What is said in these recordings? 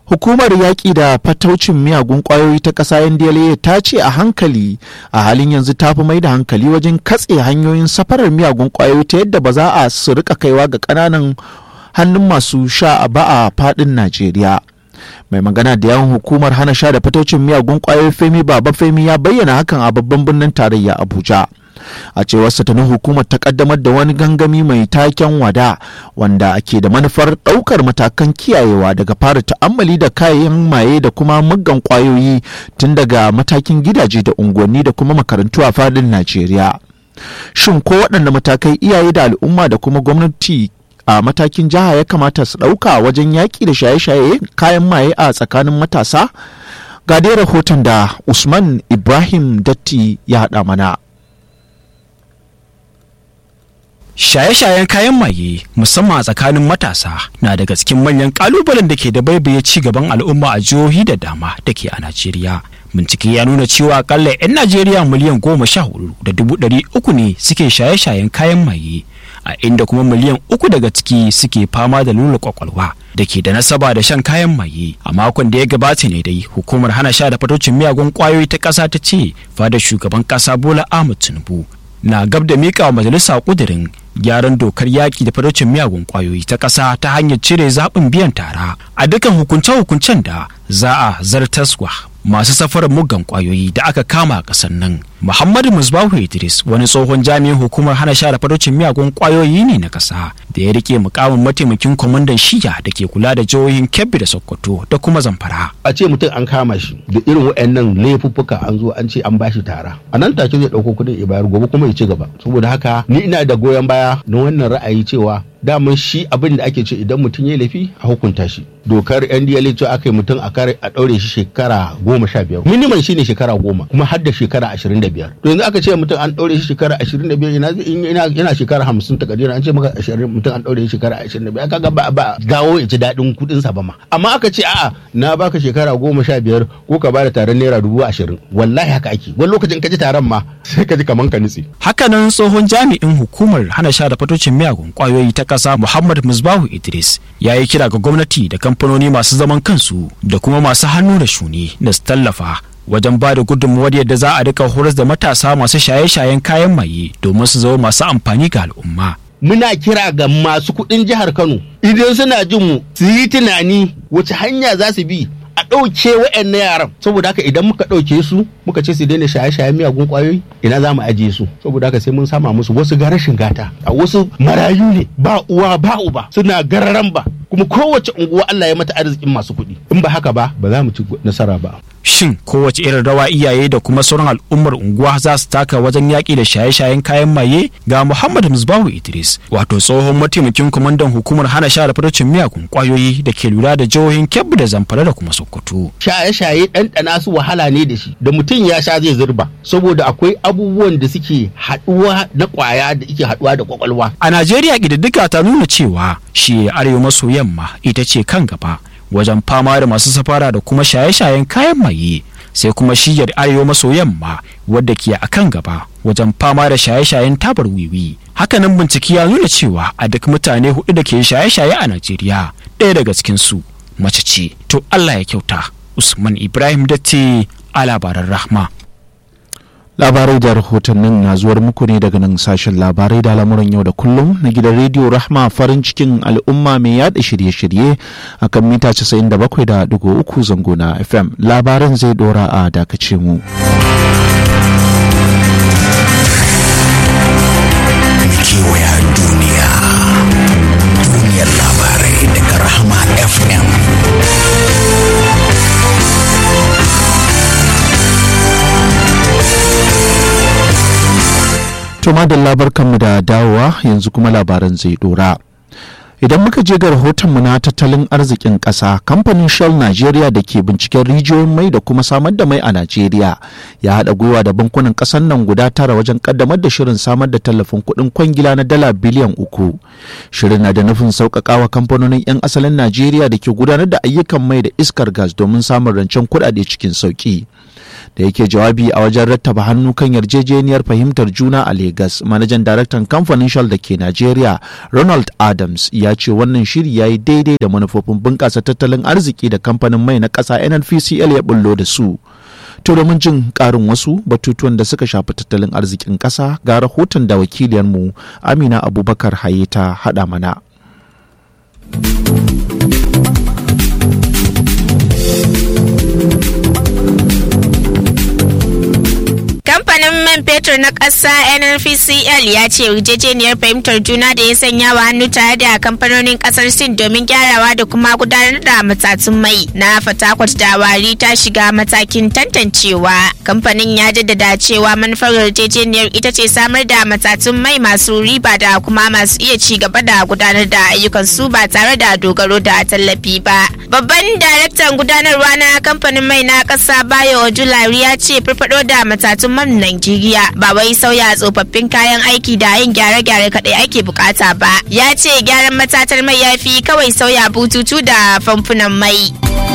hukumar yaƙi da fataucin miyagun ƙwayoyi ta ƙasa ndla ta ce a hankali a halin yanzu ta fi mai da hankali wajen katse hanyoyin safarar miyagun ƙwayoyi ta yadda ba za a su rika kaiwa ga ƙananan hannun masu sha ba a faɗin najeriya mai magana da yawan hukumar hana sha da fataucin miyagun ƙwayoyi femi baba femi ya bayyana hakan a babban birnin tarayya abuja a cewar ta hukumar ta kaddamar da wani gangami mai taken wada wanda ake da manufar daukar matakan kiyayewa daga fara ta'ammali da kayan maye da kuma muggan kwayoyi tun daga matakin gidaje da unguwanni da kuma makarantu a fadin najeriya shin ko waɗanne matakai iyaye da al'umma da kuma gwamnati a matakin jiha ya kamata su ɗauka wajen yaƙi da shaye-shaye kayan maye a tsakanin matasa ga dai rahoton da usman ibrahim datti ya haɗa mana Shaye-shayen kayan maye musamman a tsakanin matasa na daga cikin manyan kalubalen da ke da baibaye ci gaban al'umma a jihohi da dama da ke a Najeriya. Bincike ya nuna cewa akalla 'yan Najeriya miliyan goma sha hudu da dubu ɗari uku ne suke shaye-shayen kayan maye a inda kuma miliyan uku daga ciki suke fama da lula kwakwalwa da ke da nasaba da shan kayan maye a makon da ya gabata ne dai hukumar hana sha da fatocin miyagun kwayoyi ta ƙasa ta ce fadar shugaban ƙasa Bola Ahmed Tinubu na gab da mika wa majalisa kudirin gyaran dokar yaƙi da faraucin miyagun ƙwayoyi ta ƙasa ta hanyar cire zaɓin biyan tara a dukkan hukunce-hukuncen da za a zartaswa masu safarar muggan ƙwayoyi da aka kama a ƙasar nan muhammadu musbahu idris wani tsohon jami'in hukumar hana share faraucin miyagun ƙwayoyi ne na ƙasa da ya rike mukamin mataimakin kwamandan shiya da ke kula da jihohin kebbi da sokoto da kuma zamfara a ce mutum an kama shi da irin waɗannan laifuffuka an zo an ce an bashi tara a nan take zai ɗauko kuɗin ya bayar gobe kuma ya ci gaba saboda haka ni ina da goyon baya na wannan ra'ayi cewa daman shi abin da ake ce idan mutum ya laifi a hukunta shi dokar ndla ce aka yi mutum a kare a ɗaure shi shekara goma sha biyar minimum shine shekara goma kuma har da shekara ashirin da biyar to yanzu aka ce mutum an ɗaure shi shekara ashirin da biyar yana shekara hamsin ta kadira an ce maka ashirin mutum an ɗaure shi shekara ashirin da biyar kaga ba ba dawo ya ci daɗin kuɗin sa ba ma amma aka ce a'a na baka shekara goma sha biyar ko ka bada taron naira dubu ashirin wallahi haka ake wani lokacin ka ji taron ma sai ka ji kaman ka nutse. hakanan tsohon jami'in hukumar hana sha da fatocin miyagun kwayoyi ta ƙasa muhammad musbahu idris ya yi kira ga gwamnati da kamfanoni masu zaman kansu da kuma masu hannu da shuni da su tallafa wajen ba da gudunmuwar yadda za a rika horas da matasa masu shaye-shayen kayan maye domin su zama masu amfani ga al'umma muna kira ga masu kuɗin jihar kano idan suna jin mu su yi tunani wace hanya za su bi a ɗauke wa'annan yaran saboda haka idan muka ɗauke su muka ce su daina shaye-shayen miyagun ƙwayoyi ina za mu ajiye su saboda haka sai mun sama musu wasu ga rashin gata a wasu marayu ne ba uwa ba uba suna gararan ba kuma kowace unguwa Allah ya mata arzikin masu kuɗi in ba haka ba ba za mu ci nasara ba shin kowace irin rawa iyaye da kuma sauran al'ummar unguwa za su taka wajen yaƙi da shaye-shayen kayan maye ga muhammad musbahu idris wato tsohon mataimakin kwamandan hukumar hana sha da farcin miyagun kwayoyi da ke lura da jihohin kebbi da zamfara da kuma sokoto shaye-shaye ɗanɗana su wahala ne da shi da mutum ya sha zai zurba saboda akwai abubuwan da suke haɗuwa na ƙwaya da ike haɗuwa da kwakwalwa a najeriya ƙididdiga ta nuna cewa shi arewa maso yamma ita ce kan gaba wajen fama da masu safara da kuma shaye-shayen kayan maye sai kuma shiyar arewa maso yamma wadda ke a kan gaba wajen fama da shaye-shayen tabar wiwi hakanan bincike ya nuna cewa a duk mutane hudu da ke shaye-shaye a najeriya ɗaya daga cikinsu mace ce to allah ya kyauta usman ibrahim datti a labaran rahma labarai da rahotannin na zuwar muku ne daga nan sashen labarai da lamuran yau da kullum na gidan rediyo rahma farin cikin al'umma mai yada shirye-shirye a kan mita 97.3 zango na fm labaran zai dora a dakace mu kewaya duniya duniyar labarai daga rahama fm To madalla barkanmu da dawowa yanzu kuma labaran zai dora. Idan muka je ga rahotonmu na tattalin arzikin ƙasa, kamfanin Shell Nigeria da ke binciken rijiyoyin mai da kuma samar da mai a Najeriya ya haɗa gwiwa da bankunan ƙasar nan guda tara wajen ƙaddamar da shirin samar da tallafin kuɗin kwangila na dala biliyan uku. Shirin na da nufin sauƙaƙawa kamfanonin 'yan asalin Najeriya da ke gudanar da ayyukan mai da iskar gas domin samun rancen kuɗaɗe cikin sauƙi. da yake jawabi a wajen rattaba hannu kan yarjejeniyar fahimtar juna a Legas manajan daraktan kamfanin Shell da ke Najeriya Ronald Adams ya ce wannan shiri ya yi daidai da manufofin bunƙasa tattalin arziki da kamfanin mai na ƙasa NNPCL ya bullo da su. To domin jin ƙarin wasu batutuwan da suka shafi tattalin arzikin ƙasa ga rahoton da wakiliyarmu Amina Abubakar Haye ta haɗa mana. kamfanin man fetur na ƙasa nnpcl ya ce yarjejeniyar fahimtar juna da ya sanya wa hannu tare da kamfanonin ƙasar sin domin gyarawa da kuma gudanar da matatun mai na fatakwat da wari ta shiga matakin tantancewa kamfanin ya jaddada cewa manufar yarjejeniyar ita ce samar da matatun mai masu riba da kuma masu iya ci gaba da gudanar da ayyukan su ba tare da dogaro da tallafi ba babban daraktan gudanarwa na kamfanin mai na ƙasa bayo ojulari ya ce farfado da matatun man Najeriya ba wai sauya tsofaffin kayan aiki da yin gyare-gyare kaɗai ake bukata ba. Ya ce gyaran matatar mai ya fi kawai sauya bututu da famfunan mai.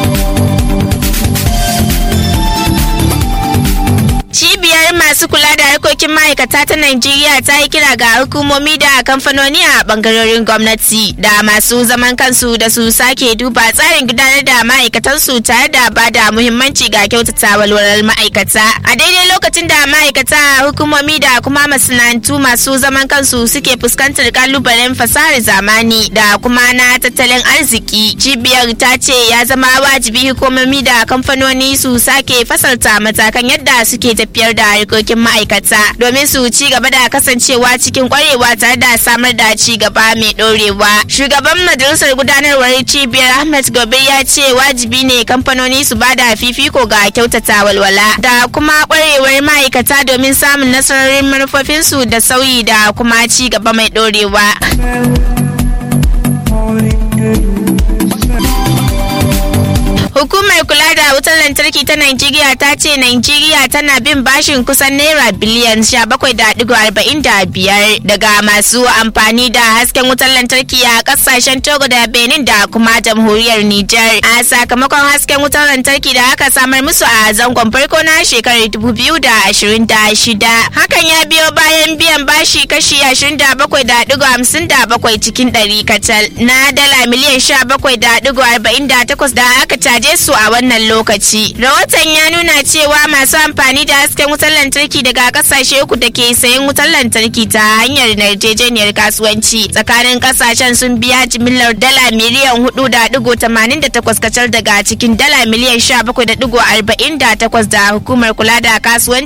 Cibiyar masu kula da harkokin ma'aikata ta Najeriya ta yi kira ga hukumomi da kamfanoni a bangarorin gwamnati da masu zaman kansu da su sake duba tsarin gudanar da ma'aikatansu tare da ba da muhimmanci ga kyautata walwalar ma'aikata. A daidai lokacin da ma'aikata hukumomi da kuma masana'antu masu zaman kansu suke fuskantar kalubalen fasahar zamani da kuma na tattalin arziki. Cibiyar ta ce ya zama wajibi hukumomi da kamfanoni su sake fasalta matakan yadda suke tafiyar da harkokin ma'aikata domin su ci gaba da kasancewa cikin kwarewa tare da samar da ci gaba mai dorewa shugaban majalisar gudanarwar cibiyar ahmed gobe ya ce wajibi ne kamfanoni su ba da fifiko ga kyautata walwala da kuma kwarewar ma'aikata domin samun nasarorin manufofinsu da sauyi da kuma ci gaba mai dorewa Hukumar kula da wutar lantarki ta Najeriya ta ce Najeriya tana bin bashin kusan naira biliyan 17.45 daga masu amfani da hasken wutar lantarki a kasashen Togo da Benin da kuma jamhuriyar Nijar. A sakamakon hasken wutar lantarki da aka samar musu a zangon farko na shekarar 2026. Hakan ya biyo bayan biyan bashi kashi 27.57 cikin ɗari kacal na dala miliyan 17.48 da aka caje su a wannan lokaci. Rahoton ya nuna cewa masu amfani da hasken wutar lantarki daga kasashe uku da ke sayan wutar lantarki ta hanyar yarjejeniyar kasuwanci tsakanin kasashen sun biya jimillar dala miliyan hudu da digo tamanin da takwas kacal daga cikin dala miliyan sha bakwai da digo arba'in da takwas da hukumar kula da kasuwanci